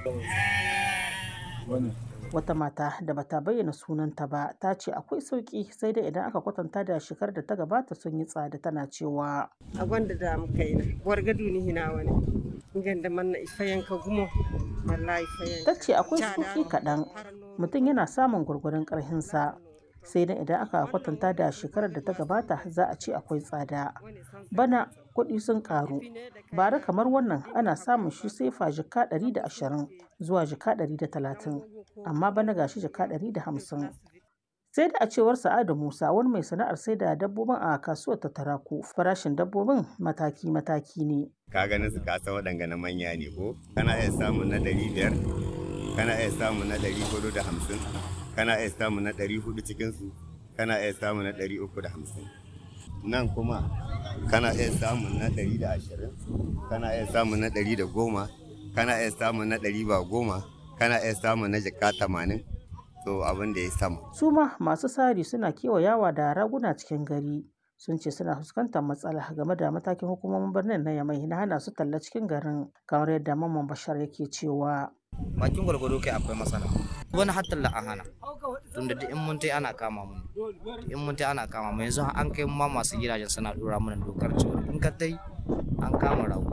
Wata mata da bata bayyana sunanta ba ta ce akwai sauƙi sai dai idan aka kwatanta da shekarar da ta gabata sun yi tsada tana cewa. a gwanda da mu kaina wargadu ni hina wani ganda manna ifayan ka gumo wallahi fayan Ta ce akwai sauƙi kaɗan mutum yana samun gwargwadon ƙarhinsa sai dai idan aka kwatanta da shekarar da ta gabata za a ce akwai tsada. Bana kuɗi sun ƙaru bara kamar wannan ana samun shi sai fa jika ɗari da ashirin zuwa jika ɗari da talatin amma bana gashi jika ɗari da hamsin. Sai da a cewar Sa'adu Musa wani mai sana'ar sai da dabbobin a kasuwar ta Taraku farashin dabbobin mataki-mataki ne. ka ganin su kasa waɗanga na manya ne ko kana iya samun na ɗari biyar kana iya samun na ɗari hudu da hamsin kana iya samun na ɗari hudu cikinsu kana iya samun na ɗari uku da hamsin nan kuma kana iya samun na ɗari da ashirin kana iya samun na ɗari da goma kana iya samun na ɗari ba goma kana iya samun na jaka tamanin to abin da ya sama Su ma masu sari suna kewayawa da raguna cikin gari sun ce suna fuskantar matsala game da matakin hukumomin birnin na Yamai na hana su talla cikin garin kamar yadda Mamman Bashar yake cewa. bakin gwargwado kai akwai masana wani hatta la an hana tunda duk in mun tai ana kama mu in mun tai ana kama mu yanzu an kai ma masu gidajen suna dora mana dokar cewa in ka tai an kama rago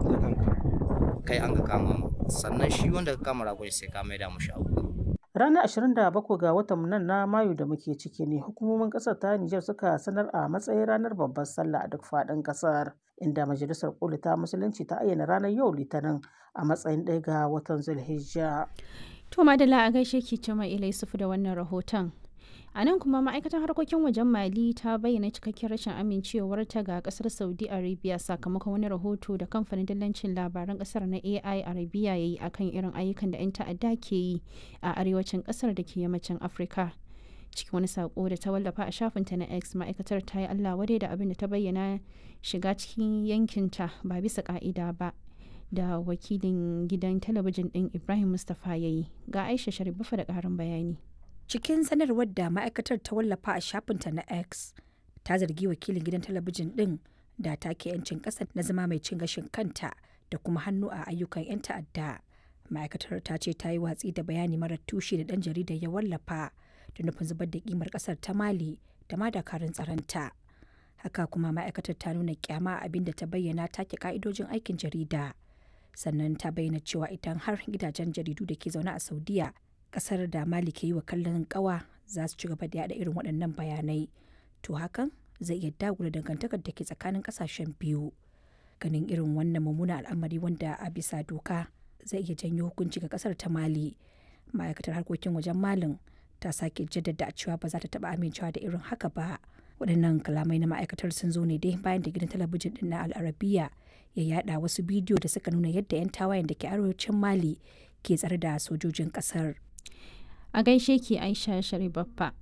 kai an ka kama mu sannan shi wanda ka kama rago sai ka maida mu shago Ranar 27 ga watan nan na Mayu da muke ciki ne hukumomin ƙasar ta Nijar suka sanar a matsayin ranar babbar sallah a duk faɗin ƙasar inda majalisar koli ta musulunci ta ayyana ranar yau litinin a matsayin ɗaya ga watan Zulhijja. To Madalla a gaishe ki Cima Ila Yusufu da wannan rahoton. A nan kuma ma'aikatar harkokin wajen Mali ta bayyana cikakken rashin amincewarta ga kasar Saudi Arabia sakamakon wani rahoto da kamfanin dillancin labaran kasar na AI Arabia ya yi akan irin ayyukan da 'yan ta'adda ke yi a arewacin kasar da ke yammacin Afirka. Cikin wani sako da ta wallafa a shafinta na X ma'aikatar ta yi Allah wadai da abin da ta bayyana shiga cikin yankinta ba bisa ka'ida ba. da wakilin gidan talabijin ɗin Ibrahim Mustapha ya yi ga Aisha Sharifa da ƙarin bayani. Cikin sanarwar da ma'aikatar ta wallafa a shafinta na X ta zargi wakilin gidan talabijin ɗin da take 'yancin ƙasa na zama mai cin gashin kanta da kuma hannu a ayyukan 'yan ta'adda. Ma'aikatar ta ce ta yi watsi da bayani marar tushe da ɗan jaridar ya wallafa da nufin zubar da kimar ƙasar ta Mali da ma dakarun tsaronta. Haka kuma ma'aikatar ta nuna kyama abin da ta bayyana take ka'idojin aikin jarida. sannan ta bayyana cewa idan har gidajen jaridu da ke zaune a saudiya kasar da mali ke yi wa kallon kawa za su ci gaba da yada irin waɗannan bayanai to hakan zai iya dagula dangantakar da ke tsakanin kasashen biyu ganin irin wannan mummunan al'amari wanda a bisa doka zai iya janyo hukunci ga kasar ta mali ma'aikatar harkokin wajen malin ta sake jaddada cewa ba za ta taba amincewa da irin haka ba waɗannan kalamai na ma'aikatar sun zo ne dai bayan da gidan talabijin ɗin na al'arabiya ya yada wasu bidiyo da suka nuna yadda 'yan tawayen da ke arewacin mali ke tsare da sojojin kasar A gaishe ki Aisha Sharibaffa.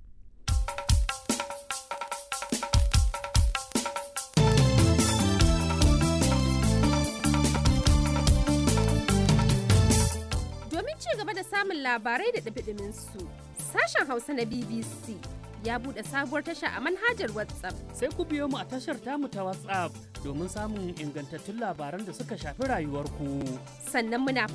Domin ci gaba da samun labarai da ɗumi su sashen Hausa na BBC ya buɗe sabuwar tasha a manhajar WhatsApp. Sai ku biyo mu a tashar tamu ta WhatsApp domin samun ingantattun labaran da suka shafi rayuwarku. Sannan muna